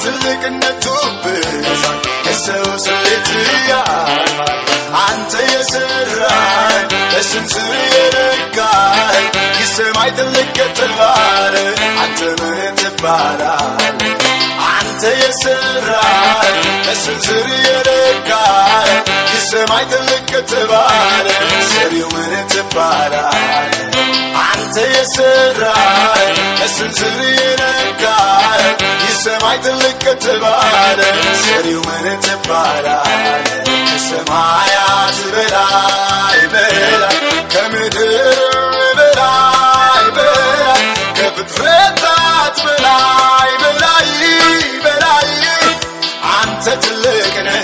ትልቅነቱ ብዛት የሰው ስሌት ያልፋል አንተ የሰራኝ በስንዝር የነካኝ የሰማይ ትልቅ ከተባለ አንተ ምን ትባላል አንተ የሰራኝ በስንዝር የነካኝ የሰማይ ትልቅ ከተባለ ሰሪው ምን ትባላል አንተ የሰራኝ በስንዝር የነካኝ የሰማይ ትልቅ ከተባለ ሰሪው ምን ትባላል ከሰማያት በላይ በላይ ከምድር በላይ በላይ ከፍጥረታት በላይ በላይ በላይ አንተ ትልቅ ነህ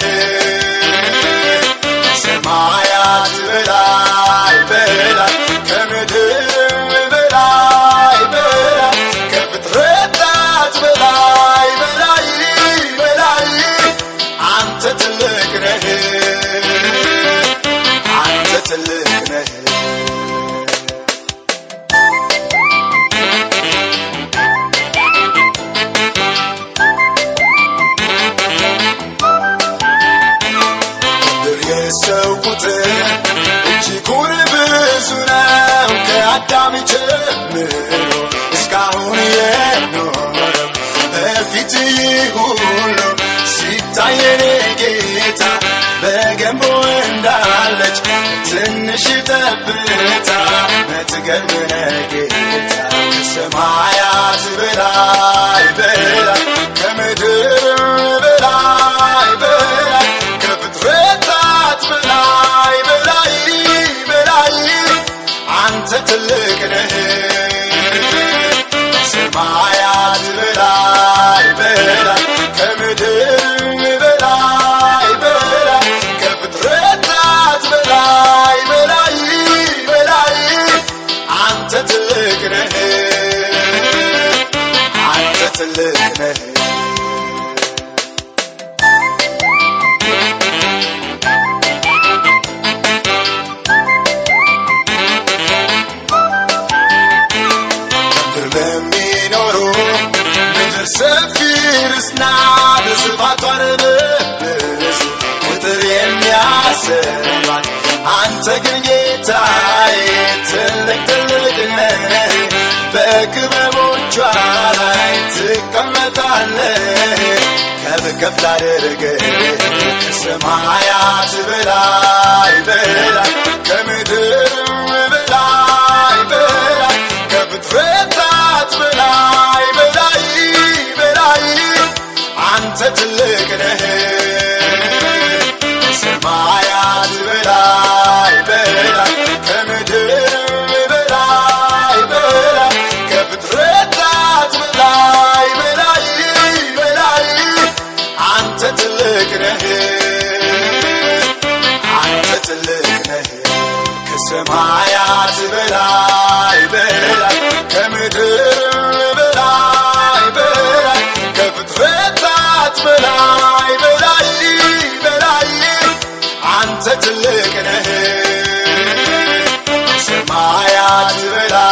ሰማያት በላይ በላይ ከምድር በላይ በላይ ከፍጥረታት በላይ በላይ በላይ አንተ ትልቅ ነህ አንተ ትልቅ ነህ ምድር የሰው ቁጥር እጅጉን ብዙ ነው ከአዳም ጀምሮ እስካሁን የኖረው በፊት ሁሉ ሲታየን ጌታ በገንቦ እንዳለች ትንሽ ጠብታ መትገርምነ ጌታ ከሰማያት በላይ በላይ ከምድር በላይ በላይ ከፍጥረታት በላይ በላይ በላይ አንተ ትልቅ ነህ ሰማያት በላይ በላይ ከምድር በላይ በላይ ከፍጥረታት በላይ በላይ በላይ አንተ ትልቅ ነህ አንተ ትልቅ ነህ ምድር ለሚኖሩ ምድር ሰፊ ርስና በስፋቷን በብዙ ቁጥር የሚያሰባት አንተ ግን ጌታዬ ትልቅ ትልቅ ነህ በክበቦቿ ላይ ትቀመጣለህ ከፍ ከፍ ላደርግህ ከሰማያት በላይ በላይ ከምድር በላይ በላይ ከፍጥረታት በላይ በላይ በላይ አንተ ትልቅ ነህ ከሰማያት በላይ በላይ ከምድር በላይ በላይ ከፍጥረታት በላይ በላይ በላይ አንተ ትልቅ ነህ አንተ ትልቅ ነህ ከሰማያት በላይ በላይ ከምድር በላይ በላይ ከፍጥረታት በላይ በላይ በላይ አንተ ትልቅ ነህ ከሰማያት በላይ